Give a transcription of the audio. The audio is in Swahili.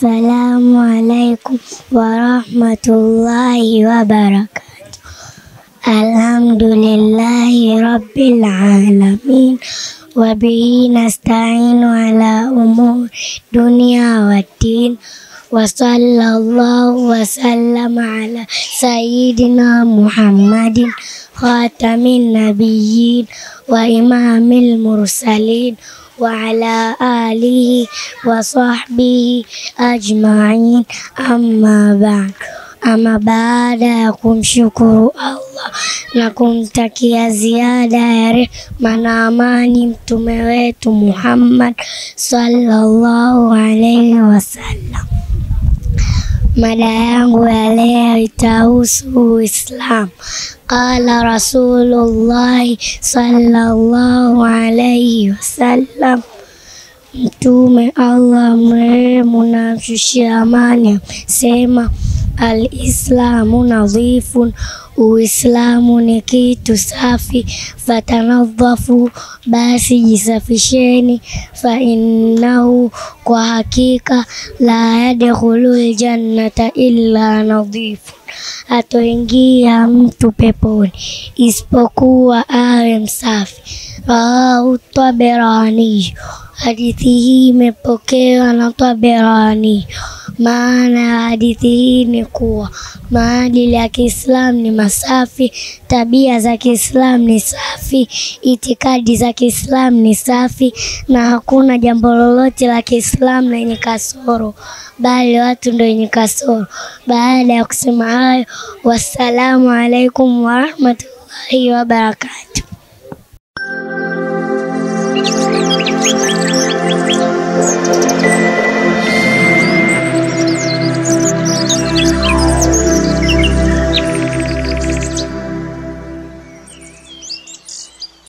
Assalamu alaikum warahmatullahi wabarakatuh. Alhamdulillahi rabbil alamin wabihi nasta'inu ala umuri dunia waddin wa sallallahu wa sallama ala sayyidina Muhammadin khatamin nabiyyin wa imamil mursalin wa ala alihi wa sahbihi ajma'in amma ba'd. Ama baada ya kumshukuru Allah na kumtakia ziada ya rehma na amani mtume wetu Muhammad sallallahu alaihi wasallam, mada yangu ya leo itahusu Uislamu. Qala Rasulullahi sallallahu alaihi wasallam Mtume Allah mrehemu na mshushia amani amesema, Alislamu nadhifun, Uislamu ni kitu safi. Fatanadhafu, basi jisafisheni. Fa innahu, kwa hakika, la yadkhulul jannata illa nadhifun, hatoingia mtu peponi isipokuwa awe msafi. Rawahu Taberani. Hadithi hii imepokewa na Taberani. Maana ya hadithi hii ni kuwa maadili ya Kiislamu ni masafi, tabia za Kiislamu ni safi, itikadi za Kiislamu ni safi, na hakuna jambo lolote la Kiislamu lenye kasoro, bali watu ndio wenye kasoro. Baada ya kusema hayo, wassalamu alaikum warahmatullahi wabarakatuh.